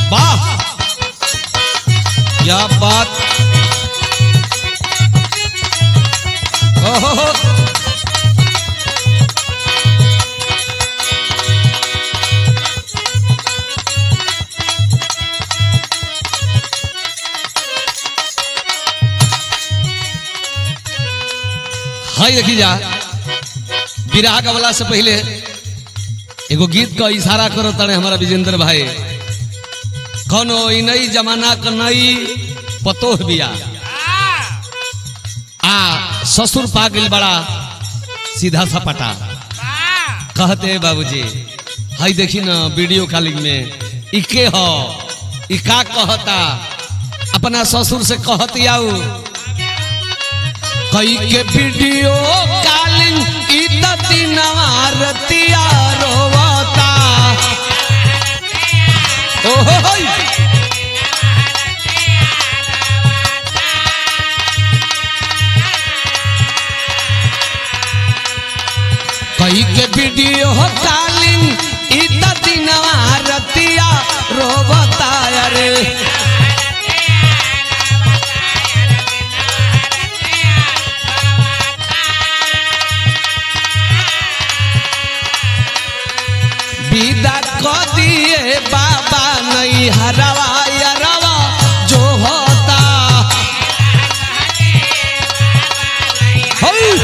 वाह क्या बात ओहो हाय देखी जा विराह गवला से पहले एगो गीत का इशारा करो तड़े हमारा विजेंद्र भाई कौनो ई नई जमाना का नई पतोह बिया आ ससुर पागिल बड़ा सीधा सपटा कहते बाबूजी हाय देखी ना वीडियो कॉलिंग में इके हो ई का कहता अपना ससुर से कहती आऊ कई के वीडियो कॉलिंग ई त दिनवा रतिया रोवता ओहो होय कई के वीडियो कॉलिंग ई त दिनवा रतिया रोवता अरे विदा क दिए बाबा नहीं हरवा यरवा जो होता हई!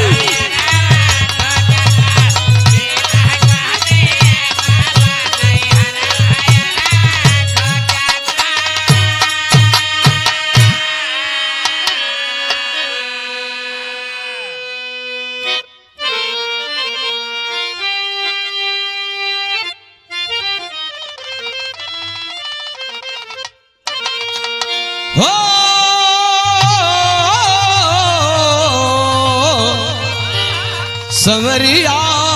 हो संवरिया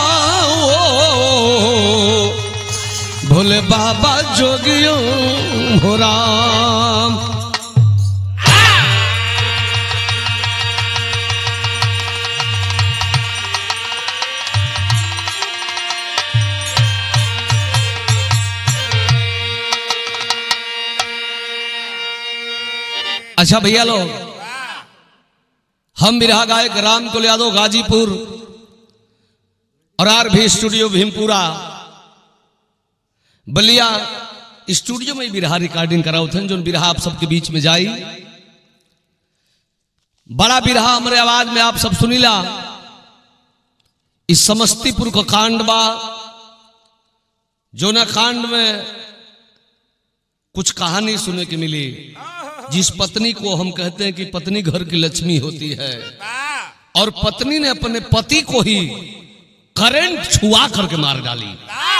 ओ, भोले बाबा जोगियो हो राम अच्छा भैया लोग हम बिरहा गायक राम कुल यादव गाजीपुर और आर भी स्टूडियो भीमपुरा बलिया स्टूडियो में बिरहा रिकॉर्डिंग कराओ थे जो बिरहा आप सबके बीच में जाई बड़ा बिरहा हमारे आवाज में आप सब सुनीला इस समस्तीपुर का कांड बा जो ना कांड में कुछ कहानी सुनने की मिली जिस पत्नी को हम कहते हैं कि पत्नी घर की लक्ष्मी होती है और पत्नी ने अपने पति को ही करंट छुआ करके मार डाली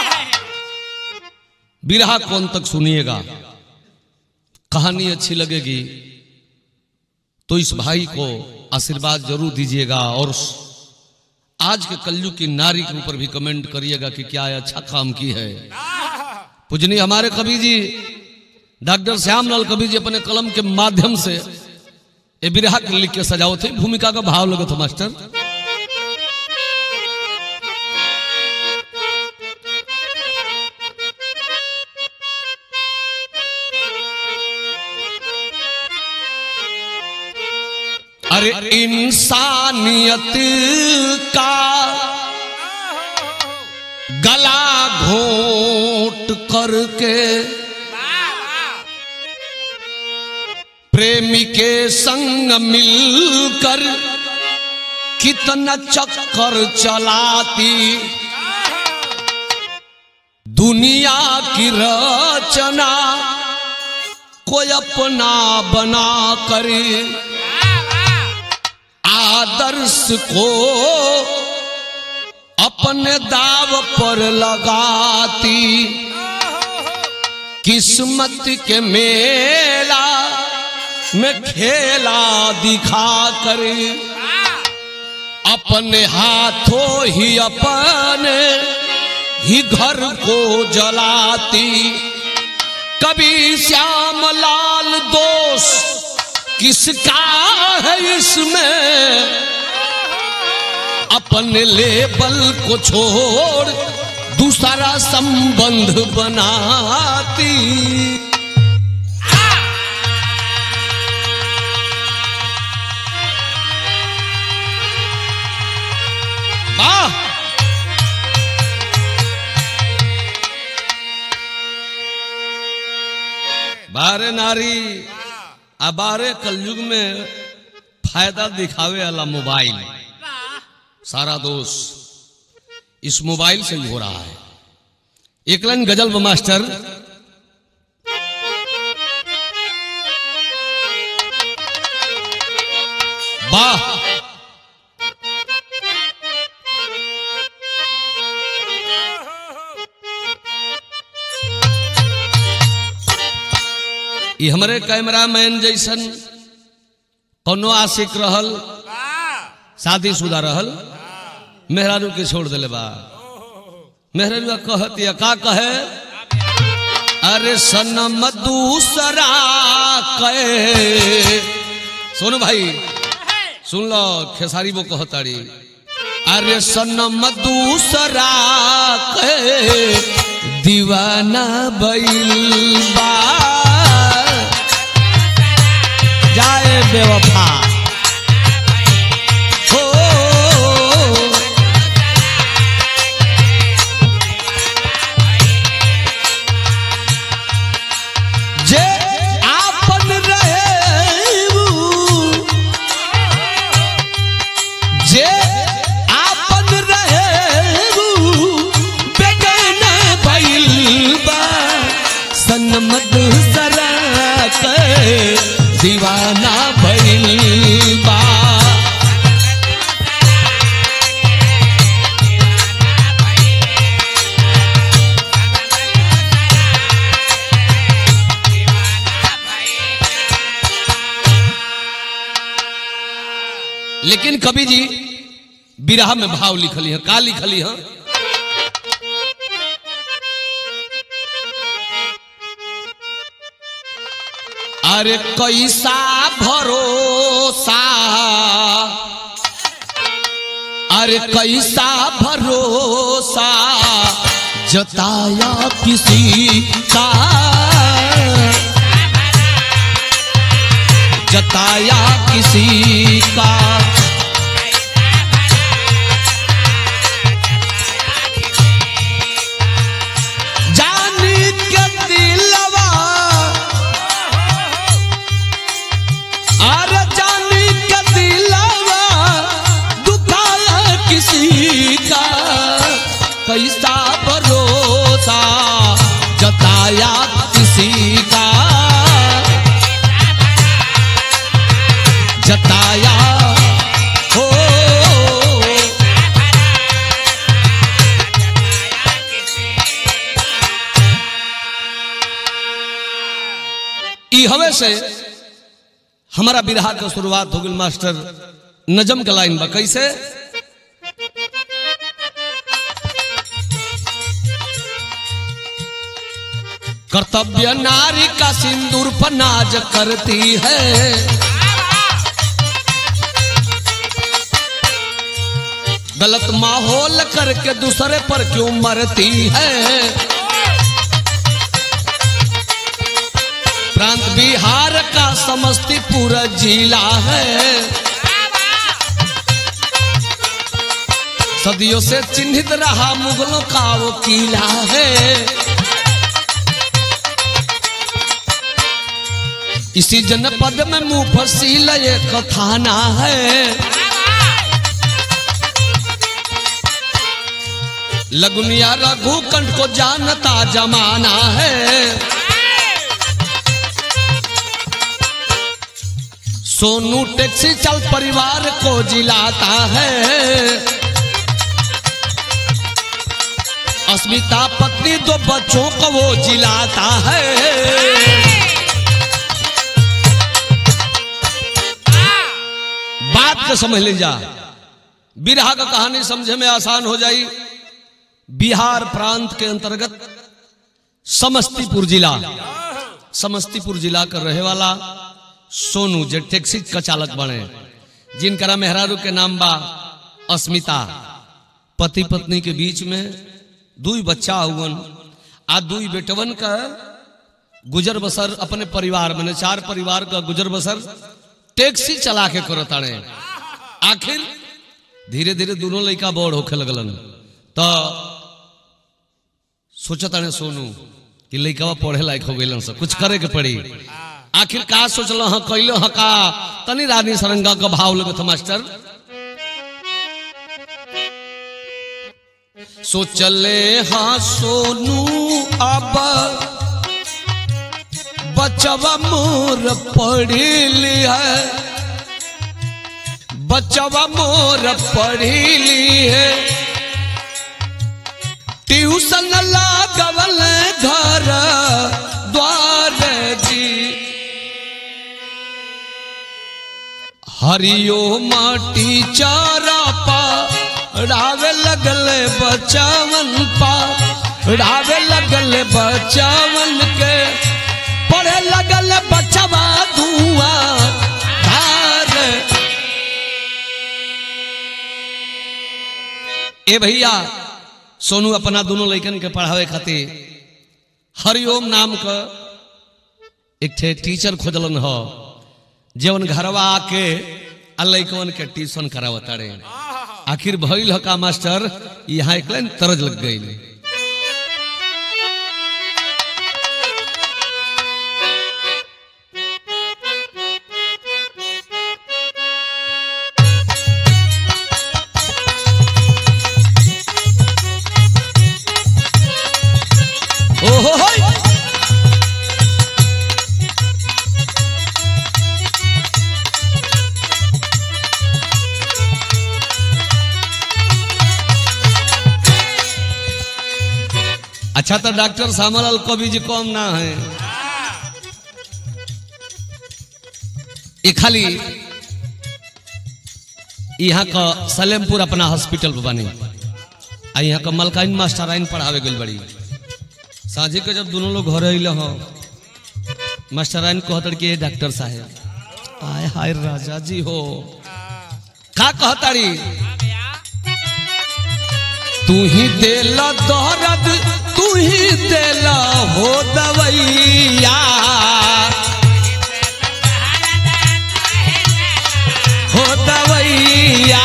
बिरहा कौन तक सुनिएगा कहानी अच्छी लगेगी तो इस भाई को आशीर्वाद जरूर दीजिएगा और आज के कलयुग की नारी के ऊपर भी कमेंट करिएगा कि क्या अच्छा काम की है पूजनी हमारे कवि जी डॉक्टर श्यामलाल कवि जी अपने कलम के माध्यम से ये बिरहा के लिख के सजाओ थे भूमिका का भाव लगे था मास्टर अरे इंसानियत का गला घोट करके प्रेमी के संग मिलकर कितना चक्कर चलाती दुनिया की रचना कोई अपना बना कर आदर्श को अपने दाव पर लगाती किस्मत के मेला में खेला दिखा कर अपने हाथों ही अपने ही घर को जलाती कभी श्याम लाल दोष किसका है इसमें अपने लेबल को छोड़ दूसरा संबंध बनाती बारे नारी आ बारे कलयुग में फायदा दिखावे वाला मोबाइल सारा दोष इस मोबाइल से ही हो रहा है एक लाइन गजल व मास्टर वाह ई हमरे कैमरामैन जैसन कोनो आशिक रहल शादीशुदा रहल मेहरारू के छोड़ दिले बा मेहरारू कहत या का कहे अरे सनम दूसरा कहे सुन भाई सुन लो खेसारी वो कहताड़ी अरे सनम दूसरा कहे दीवाना भइल बा जाए बेवफा हो जे आपन रहे जे आपन रहे बेगाना भइल बा सनमद सरा के दीवाना भइल बा लेकिन कवि जी बिरहा में भाव लिखली है का लिखली है अरे कैसा भरोसा अरे कैसा भरोसा जताया किसी का जताया किसी का जानी के दिलवा अरे जानी के दिलवा दुखाया किसी का कैसा भरोसा जताया किसी का जताया हो ई हवे से हमारा बिरहा के शुरुआत हो गई मास्टर नजम के लाइन बा कैसे कर्तव्य नारी का सिंदूर पर नाज करती है गलत माहौल करके दूसरे पर क्यों मरती है प्रांत बिहार का समस्तीपुर जिला है सदियों से चिन्हित रहा मुगलों का वो किला है इसी जनपद में मुफसील एक थाना है लगुनिया रघुकंठ को जानता जमाना है सोनू टैक्सी चल परिवार को जिलाता है अस्मिता पत्नी दो बच्चों को वो जिलाता है बात को समझ ले जा बिरहा का कहानी समझे में आसान हो जाई बिहार प्रांत के अंतर्गत समस्तीपुर जिला समस्तीपुर जिला का रहे वाला सोनू जे टैक्सी का चालक बने जिनकरा मेहरारू के नाम बा अस्मिता पति पत्नी के बीच में दुई बच्चा हुवन आ दुई बेटवन का गुजर बसर अपने परिवार में चार परिवार का गुजर बसर टैक्सी चला के करताड़े आखिर धीरे धीरे दोनों लड़का बड़ होखे लगलन तो सोचताड़े सोनू कि लइकवा पढ़े लायक हो गइलन सब कुछ करे के पड़ी आखिर का सोचल हाँ कैलो हाँ का तनी रानी सरंगा का भाव लगत मास्टर सोचले हाँ सोनू अब बचवा मोर पढ़ी है बचवा मोर पढ़ी है ट्यूशन लागवल घर द्वार जी हरियो माटी चारा पा रावे लगल बचावन पा रावे लगल बचावन के पढ़े लगल बचवा धुआं धार ए भैया सोनू अपना दोनों लड़कन के पढ़ावे खातिर हरिओम नाम का एक ठे टीचर खोजलन हो जवन घरवा आके आ लड़कन के ट्यूशन करावता रे आखिर भइल ह का मास्टर यहाँ एक लाइन तरज लग गई ओहो होय अच्छा तो डॉक्टर श्यामलाल कवि जी कम ना है ये खाली यहाँ का सलेमपुर अपना हॉस्पिटल पर बने आ यहाँ का मलकाइन मास्टर आइन पढ़ावे गई बड़ी साझे के जब दोनों लोग घर अल हो मास्टर आइन कहतर कि डॉक्टर साहेब आय हाय राजा जी हो का कहताड़ी तू ही देला दर्द तू ही देला हो दवैया हो दवैया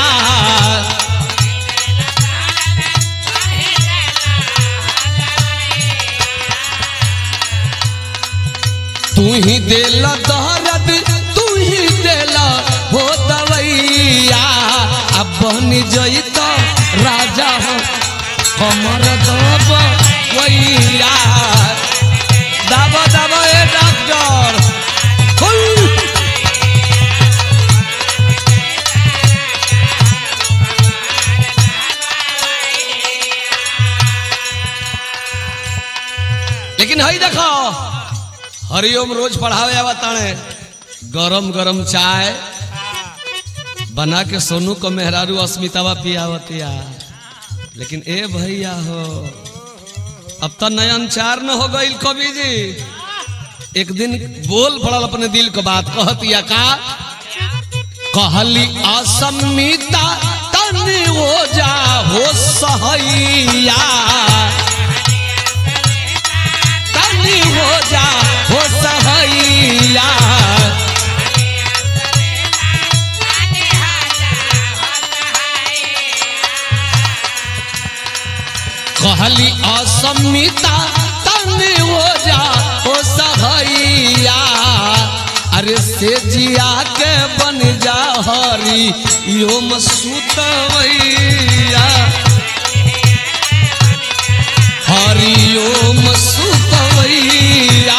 तू ही देला दर्द तू ही देला हो दवैया अब बन जईता राजा हो कमर दब वैया दब दब ए डॉक्टर हुई। लेकिन हई देखो हरिओम रोज पढ़ावे आवताने गरम गरम चाय बना के सोनू को मेहरारू अस्मितावा पियावतिया लेकिन ए भैया हो अब तो नयन चार न हो गई कवि जी एक दिन बोल पड़ल अपने दिल को बात कहतिया का कहली असमिता तनी हो जा हो सहैया तनी हो जा हो सहैया कहली असमिता तनी हो जा हो सहैया अरे से जिया के बन जा हरी यो मसूतवैया हरिओम सुतवैया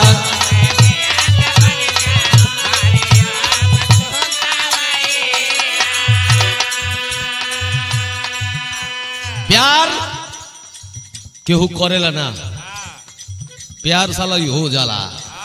प्यार केहू करेला ना प्यार साला ही हो जाला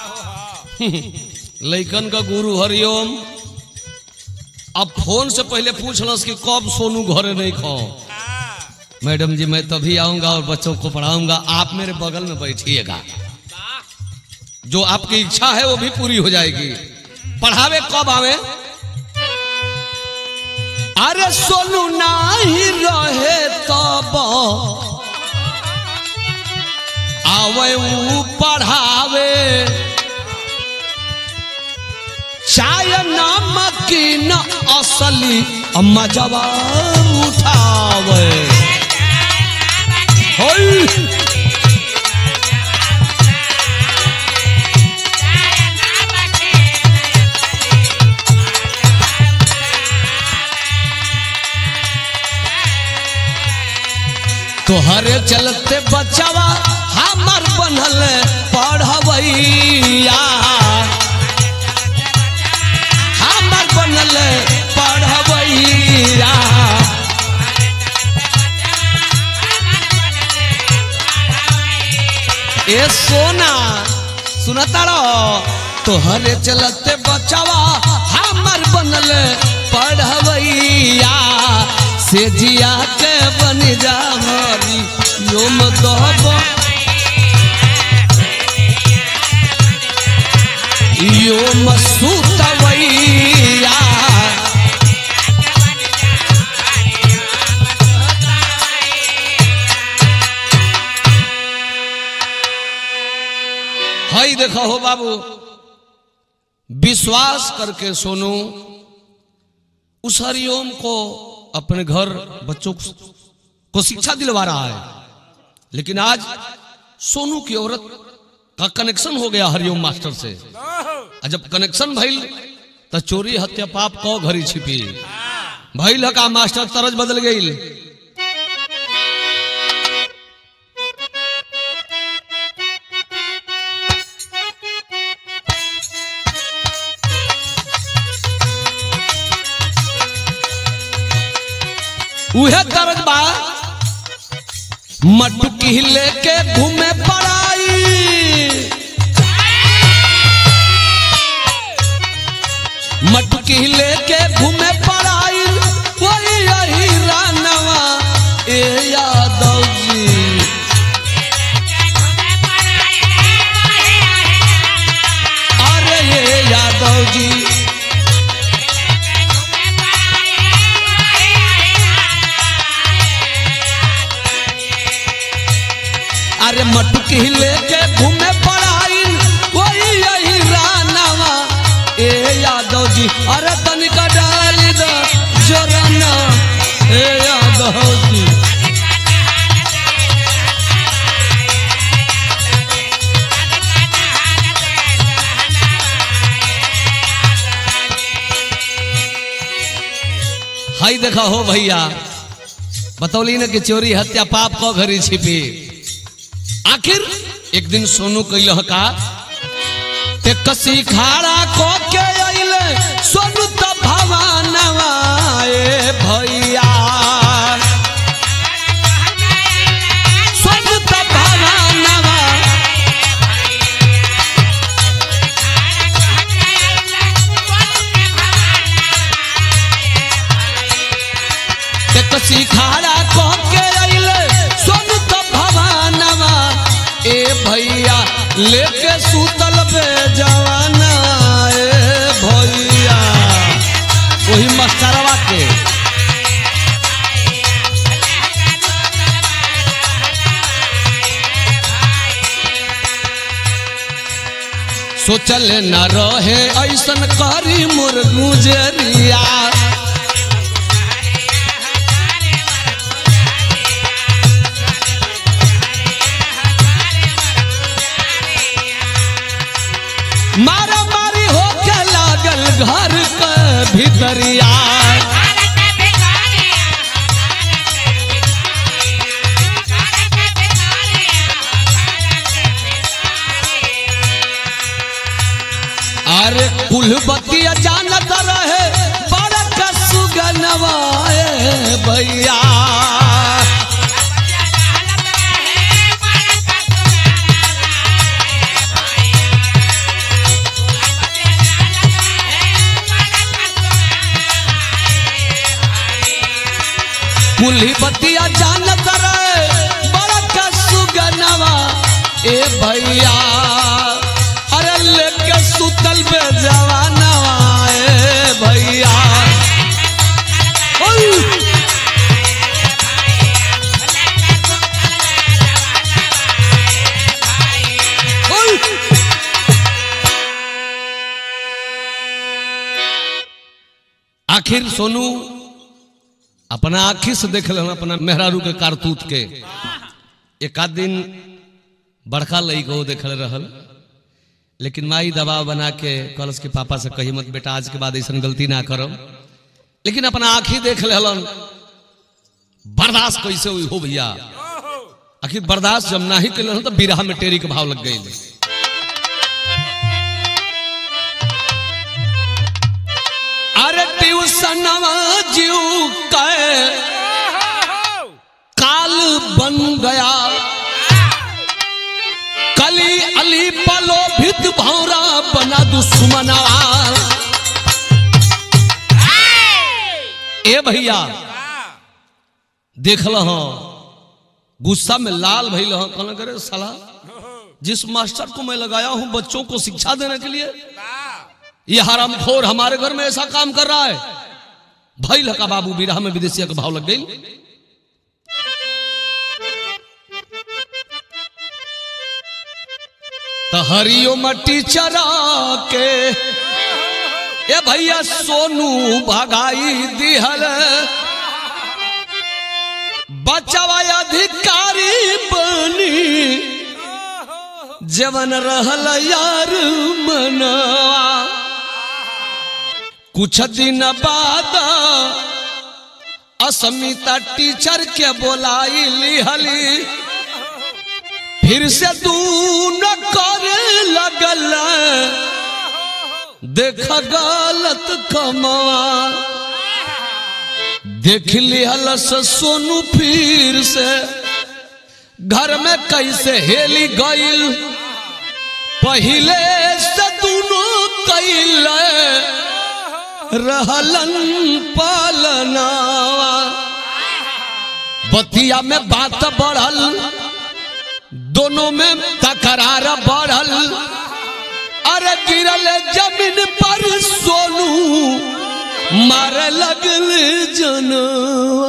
लइकन का गुरु हरिओम अब फोन से पहले पूछलस कि कब सोनू घरे नहीं खाओ मैडम जी मैं तभी आऊंगा और बच्चों को पढ़ाऊंगा आप मेरे बगल में बैठिएगा जो आपकी इच्छा है वो भी पूरी हो जाएगी पढ़ावे कब आवे अरे सोनू नाही रहे तब आवे ऊ पढ़ावे चाय नमकीन असली मजवा उठावे होई तोहरे चलते बचावा हमर बनल पढ़वैया हमर बनल पढ़वैया ए सोना सुनता रहो तोहरे चलते बचावा हमर बनल पढ़वैया से जिया के बन जा हरी योम दहब योम सुतवैया हई देखो हो बाबू विश्वास करके सोनू उस हरिओम को अपने घर बच्चों को शिक्षा दिलवा रहा है लेकिन आज सोनू की औरत का कनेक्शन हो गया हरिओम मास्टर से और जब कनेक्शन भइल तो चोरी हत्या पाप को घरी छिपी भइल का मास्टर तरज बदल गई उहे तरज बा मटुकी लेके घूमे पड़ाई मटुकी लेके घूमे पड़ाई वही यही रानवा ए यादव जी अरे ये यादव जी अरे मटुकी लेके घूमे पड़ाई वही यही रानवा ए यादव जी अरे तनिका डाल दो जोरना ए यादव जी हाई देखा हो भैया बतौली ना कि चोरी हत्या पाप को घरी छिपी आखिर एक दिन सोनू कैल का ते कसी खाड़ा को के अइले सोनू त भवानवा ए भैया सोनू त भवानवा ते कसी खाड़ा को के अइले सोनू त भवानवा ए भैया लेके सुतल बे जवाना ए भैया वही मास्टरवा के सोचल न रहे ऐसन करी मोर गुजरिया मारा मारी होके लागल घर के भीतरिया अरे कुल बतिया जानत रहे बड़क सुगनवा ए भैया कुली बतिया जानत रहे बड़क सुगनवा ए भैया अरे लेके सुतल बे जवानवा ए भैया ओय! ओय! आखिर सोनू अपना आखी से देख लेना अपना मेहरारू के कारतूत के एक आध दिन बड़का लई को देखल रहल लेकिन माई दबाव बना के कलश के पापा से कही मत बेटा आज के बाद ऐसा गलती ना करो लेकिन अपना आखी देख लेलन बर्दाश्त कैसे हुई हो भैया आखिर बर्दाश्त जब ना ही कैलन तो बिरहा में टेरी के भाव लग गई अरे ट्यूशनवा जीव के काल बन गया कली अली पलो भित भौरा बना दुश्मनवा ए भैया देखल हाँ गुस्सा में लाल भइल हाँ कहना करे साला जिस मास्टर को मैं लगाया हूं बच्चों को शिक्षा देने के लिए ये हरामखोर हमारे घर में ऐसा काम कर रहा है भइल का बाबू बिरहा में विदेशिया का भाव लग गई तो हरिओम टीचरा के ए भैया सोनू भगाई दिहल बचवा अधिकारी बनी जवन रहल यार मनवा कुछ दिन बाद अस्मिता टीचर के बोलाई लिहली फिर से तू न करे लगल देख गलत कमवा देख लिहल से सोनू फिर से घर में कैसे हेली गईल पहिले से दोनों कैल रहलन पालनावा बतिया में बात बढ़ल दोनों में तकरार बढ़ल अरे गिरल जमीन पर सोनू मारे लगल जनवा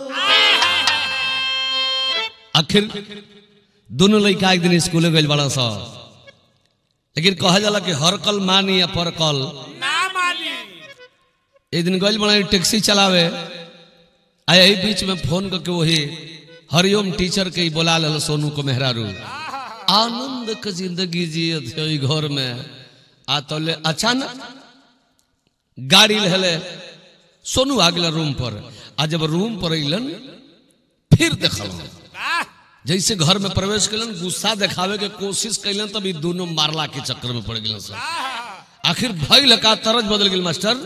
आखिर दोनों लड़का एक दिन स्कूल गए बड़ा सा लेकिन कहा जाला कि हर कल मानी या पर कल ना मानी एक दिन गए बड़ा टैक्सी चलावे आ यही बीच में फोन करके वही हरिओम टीचर के ही बोला लल सोनू को मेहरारू आनंद के जिंदगी जिए थे ओई घर में आ तो ले अचानक गाड़ी लहले सोनू आ गया रूम पर आ जब रूम पर अलन फिर देखल वाह जैसे घर में प्रवेश कलन गुस्सा दिखावे के कोशिश कैलन तब ई दोनों मारला के चक्कर में पड़ गए सब आखिर भइल का तरज बदल गेल मास्टर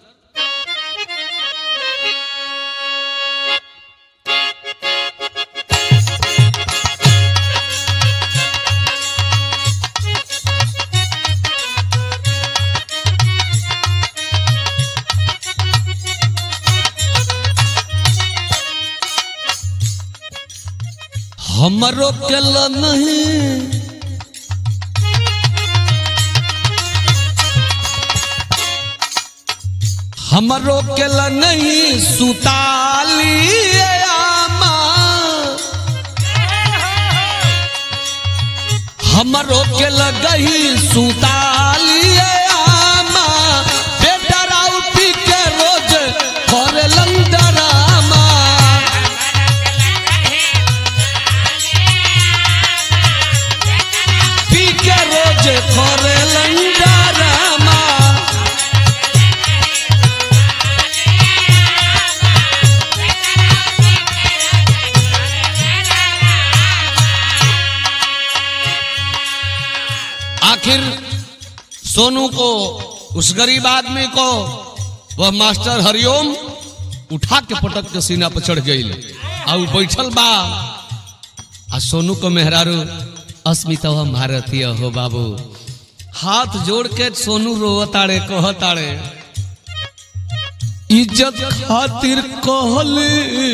हमरो केल नहीं हमरो केल नहीं सुताली आमा हमरो के लगही सुताली आमा बेटा राउती के रोज करे लंदरामा पी के रोज करे लंदरामा आखिर सोनू को उस गरीब आदमी को वह मास्टर हरिओम उठा के पटक के सीना पर चढ़ गई आ उ बैठल बा आ सोनू को मेहरारू अस्मिता भारतीय हो बाबू हाथ जोड़ के सोनू रोवताड़े कहताड़े इज्जत खातिर कहले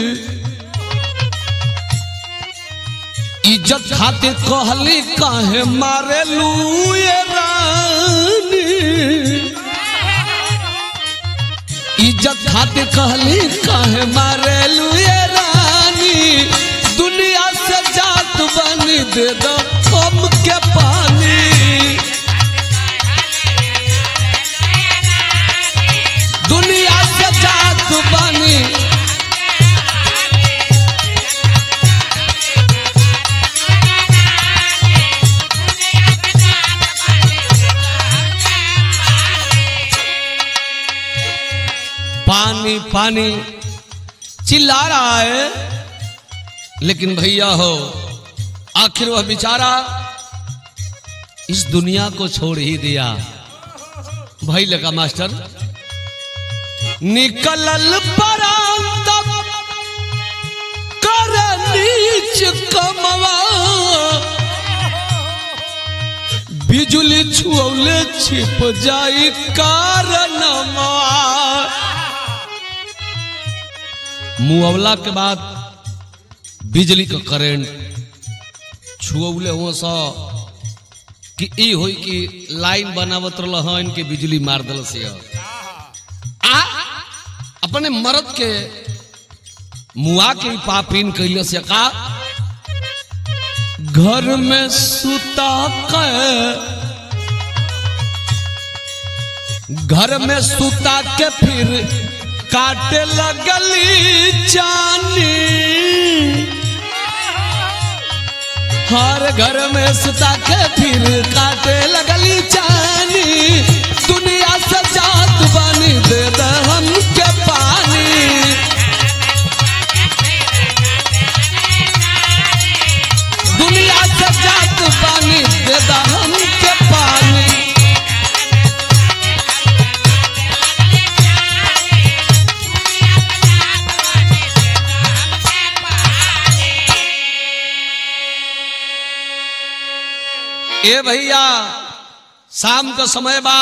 इज्जत खातिर कहली काहे मारे लूए रानी इज्जत खातिर कहली काहे मारे लूए रानी दुनिया से जात बन दे दो कम के पानी दुनिया से जात बनी पानी पानी चिल्ला रहा है लेकिन भैया हो आखिर वह बेचारा इस दुनिया को छोड़ ही दिया भाई लगा मास्टर निकलल परांत कर नीच कमवा बिजुली छुअले छिप जाई कारणवा मुआवला के बाद बिजली का करंट छुअले हुआ सा कि ई होई कि लाइन बनावत रहल हन के बिजली मार दल से आ अपने मर्द के मुआ के पापिन कैले से का घर में सुता के घर में सुता के फिर काटे लगली जानी हर घर में सुता के फिर काटे लगली जानी दुनिया से जात बनी दे दे हमके पानी दुनिया से जात बनी दे दे हमके पानी ए भैया शाम का समय बा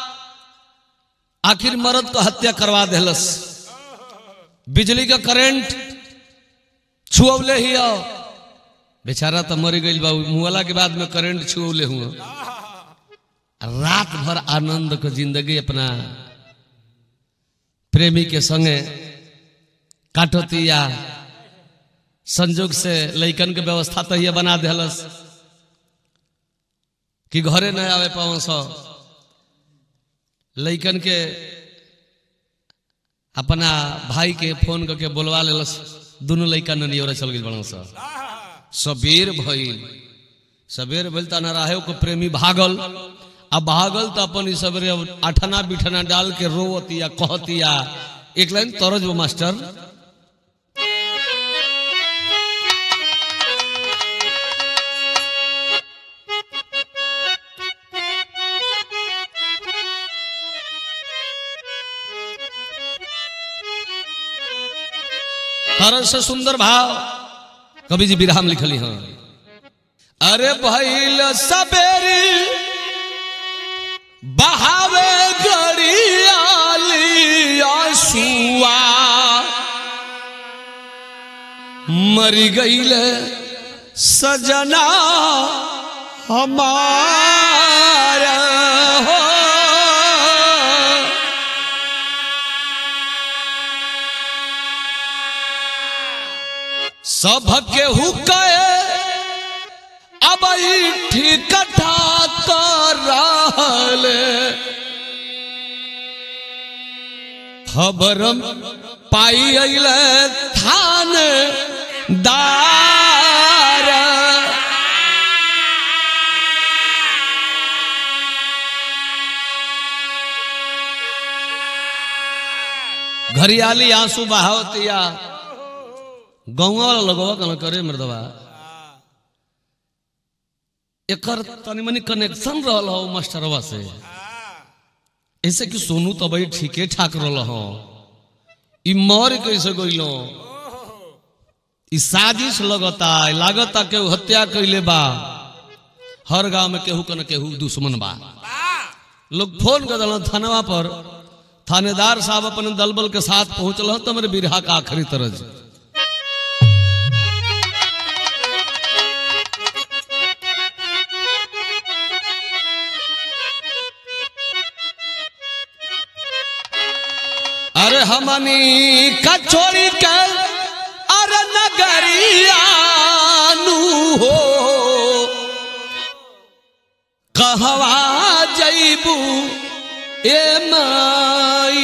आखिर मर्द को हत्या करवा देलस बिजली का करंट छुअले ही आओ बेचारा तो मर गई बा मुआला के बाद में करंट छुअले हुआ रात भर आनंद को जिंदगी अपना प्रेमी के संगे काटतिया संजोग से लैकन के व्यवस्था तो ये बना देलस कि घरे न आवे पाओ सो लैकन के अपना भाई के फोन करके बोलवा लेलस दोनों लैका ननियोरे चल गई बड़ा सा सबेर भइल सबेर भइल त नराहे को प्रेमी भागल अब भागल तो अपन ई सबेरे अब अठना बिठना डाल के रोवतिया कहतिया एक लाइन तरज वो मास्टर तरज से सुंदर भाव कवि जी विराम लिखली हाँ अरे भइल सबेरी बहावे गड़ियाली आंसुआ मरी गईल सजना हमारा हो सबके हुकए अब ई ठिकठा कर रहले खबर पाई अइले थान दार घरियाली आंसू बहावतिया गौवा वाला लगवा कन करे मर्दवा एकर तनी मनी कनेक्शन रहल हो मास्टरवा से ऐसे कि सोनू तो भाई ठीके ठाक रहल हो ई मर कैसे गइलो ई साजिश लगता लागता केहू हत्या कैले बा हर गांव में केहू कन केहू दुश्मन बा लोग फोन कर दिल थानवा पर थानेदार साहब अपन दलबल के साथ पहुंचल तो मेरे बिरहा का आखिरी तरज अरे हमनी कचोरी के अरे नगरियानु हो कहवा जैबू ए माई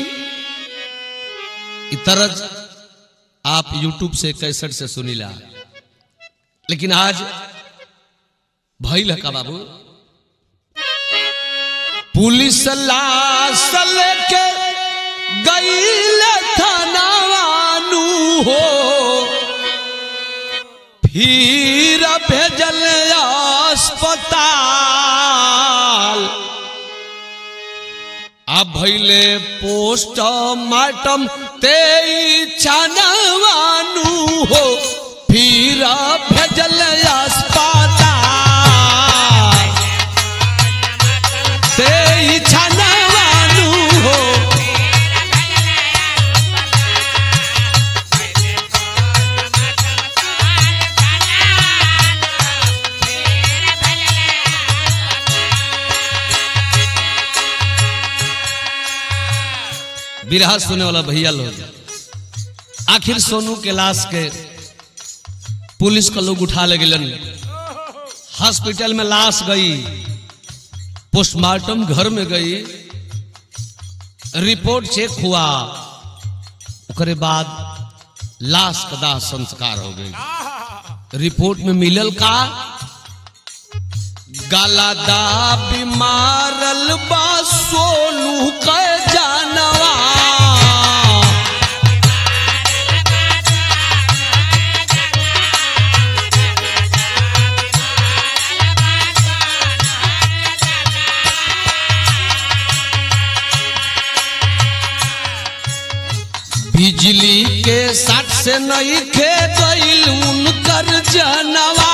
इ तरज आप YouTube से कैसेट से सुनीला लेकिन आज भइल है का बाबू पुलिस लाश लेके गईल थानावानू हो फिर भेजल अस्पताल अब भैले पोस्टमार्टम ते छनवानु हो फिर भेजल अस्पताल ते छनवानु हो बिरहा सुने वाला भैया लोग आखिर सोनू के लाश के पुलिस का लोग उठा ले गलन हॉस्पिटल में लाश गई पोस्टमार्टम घर में गई रिपोर्ट चेक हुआ ओकरे बाद लाश का दाह संस्कार हो गई रिपोर्ट में मिलल का गलादा बीमारल बा सोनू के जानवा बिजली के साथ से नहीं खे गईल उनकर जनवा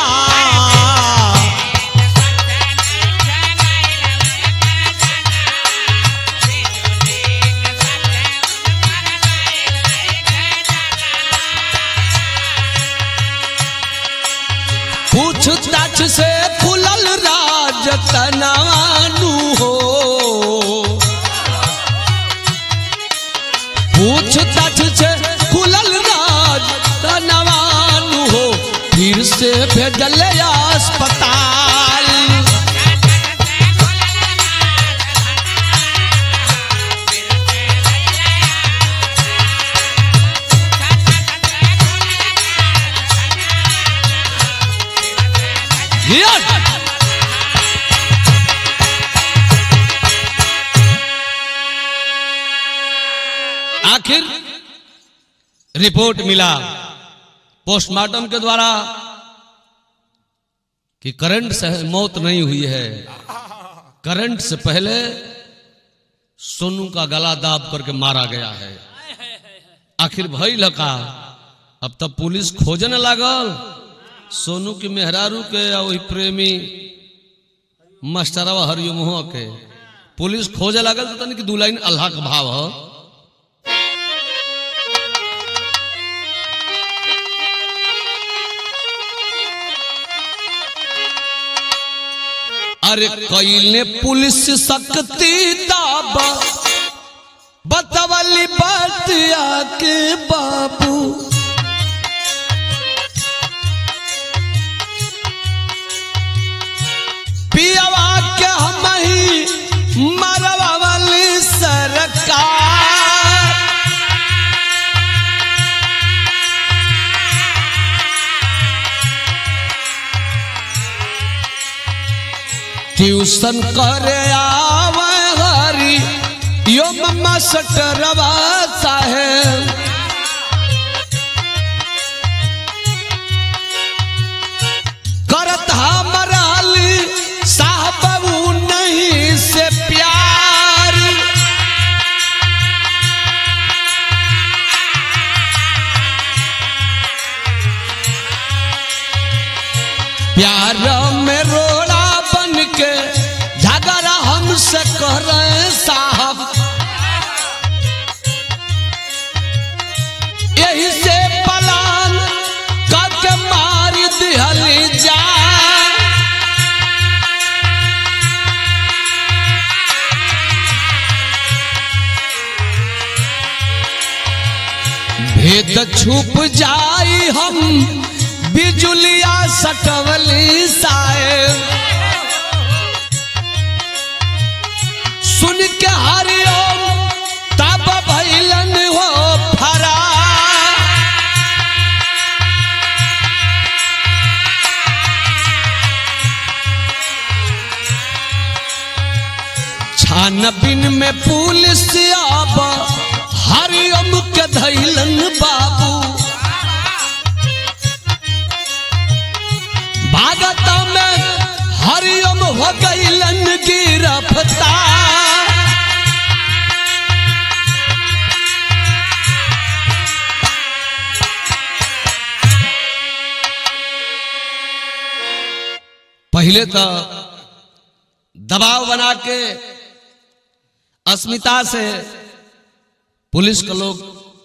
पूछताछ से खुलल राज तनानु हो पूछताछ से खुलल राज तनानु हो फिर से भेजल अस्पताल Here! आखिर रिपोर्ट मिला पोस्टमार्टम के द्वारा कि करंट से मौत नहीं हुई है करंट से पहले सोनू का गला दाब करके मारा गया है आखिर भई लका अब तब पुलिस खोजने लागल सोनू की मेहरारू के या वही प्रेमी मास्टरवा हरिओम के पुलिस खोजे लागल तो तनी कि दू लाइन अल्लाह का भाव है अरे कैले पुलिस सकती दाबा बतवली बात आके बाबू पियावा के हम ही मरवा वाली सरकार ट्यूशन करे आवे हरी यो मम्मा सटरवा साहेब करत हमारा अली साहब ऊ नहीं से प्यार प्यार में रोड़ा बन के झगड़ा हमसे करे साहब यही से पलान करके मार दिहल जा भेद छुप जाई हम बिजुलिया सटवली साहेब सुन के हरिओम तब भैलन हो फरा छानबीन में पुलिस अब हरिओम के धैलन बाबू रात में हरिओम हो गईलन गिरफ्तार पहले तो दबाव बना के अस्मिता से पुलिस के लोग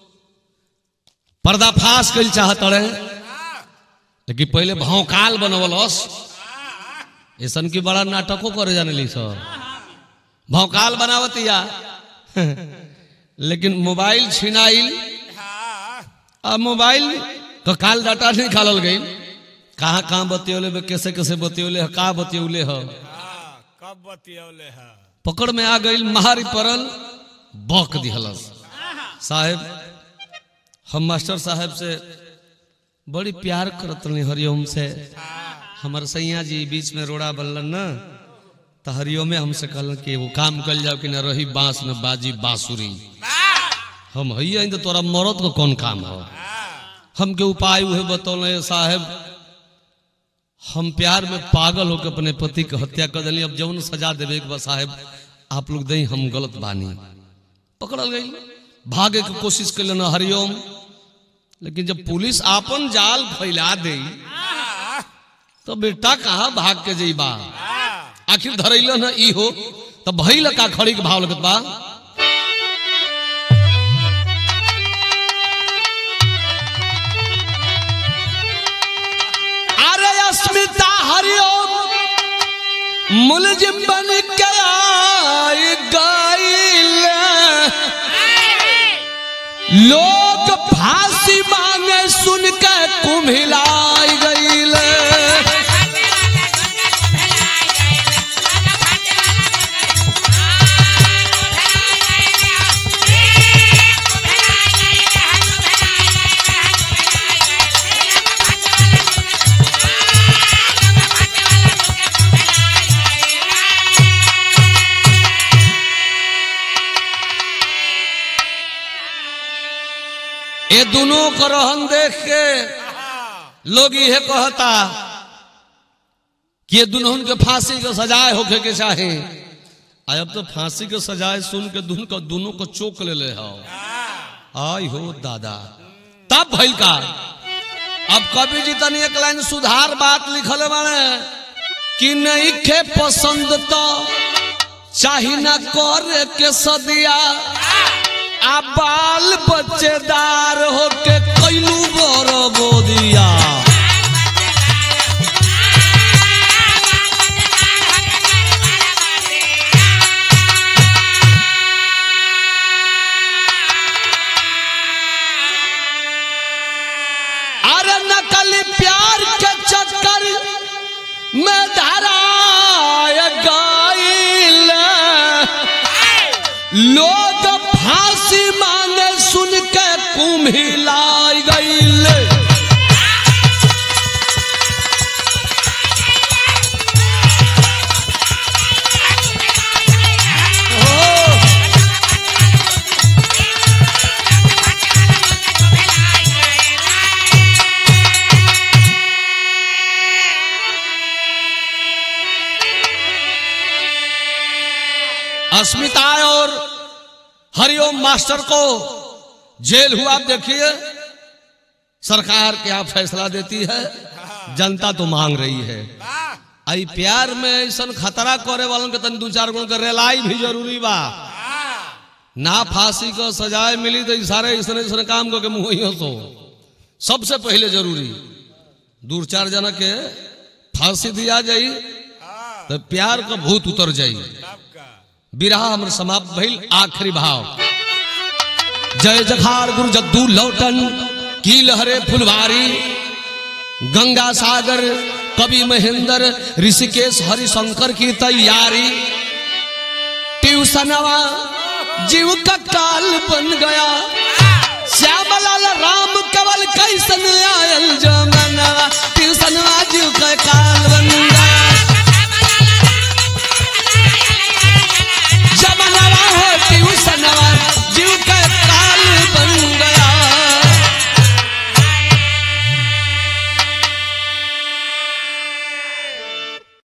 पर्दाफाश कर चाहत रहे लेकिन पहले भौकाल बनवलस ऐसन की बड़ा नाटको करे जाने ली सब भौकाल बनावतिया लेकिन मोबाइल छिनाइल अब मोबाइल का काल डाटा निकालल गई कहाँ कहाँ बतियोले बे, कैसे कैसे बतियोले ह का बतियोले ह हाँ, कब बतियौले है पकड़ में आ गई महारी परल बौक दिहलस साहेब हम मास्टर साहब से बड़ी प्यार करत रही हरिओम से हमार सैया जी बीच में रोड़ा बनलन न तो हरिओमे हमसे कहलन कि वो काम कल जाओ कि न रही बांस न बाजी बांसुरी हम हई तो तोरा मरद को कौन काम हो हमके उपाय उहे बतौले साहेब हम प्यार में पागल होकर अपने पति के हत्या कर दिली अब जौन सजा देवे एक बार साहेब आप लोग दई हम गलत बानी पकड़ल गई भागे के कोशिश कैलन हरिओम लेकिन जब पुलिस आपन जाल फैला दे तो बेटा कहाँ भाग के जईबा आखिर धरैल न ई हो तो भइल का खड़ी के भाव लगत बा अरे अस्मिता हरिओम मुलजिम बन के आई गईल लोग फांसी मांगे सुन के कुम्हिलाई गईल ये दोनों को रहन देख के लोग यह कहता कि ये दोनों के फांसी के सजाए होके के चाहे आ अब तो फांसी के सजाए सुन के दोनों को दोनों को चोक ले ले हो आई हो दादा तब भइल का अब कवि जी तनी एक लाइन सुधार बात लिखल बाने कि नहीं खे पसंद तो चाही ना करे के सदिया आ बाल बच्चेदार होके कैलू बर बोदिया अरे नकली प्यार के चक्कर में धराय गईल लोग फांसी मांगे सुन के कुम्हिलाई गईल अस्मिता और हरिओम मास्टर को जेल हुआ आप देखिए सरकार क्या फैसला देती है जनता तो मांग रही है आई प्यार में ऐसा खतरा करे वालों के तन दो चार गुण के रेलाई भी जरूरी बा ना फांसी को सजाए मिली तो ई सारे इसने इसने काम को के मुंह ही हो सबसे पहले जरूरी दूर चार जना के फांसी दिया जाई तो प्यार का भूत उतर जाई सबका विरह हमर समाप्त भइल आखिरी भाव जय जखार गुरु जद्दू लौटन की लहरे फुलवारी गंगा सागर कवि महेंद्र ऋषिकेश हरिशंकर की तैयारी ट्यूशनवा जीव का काल बन गया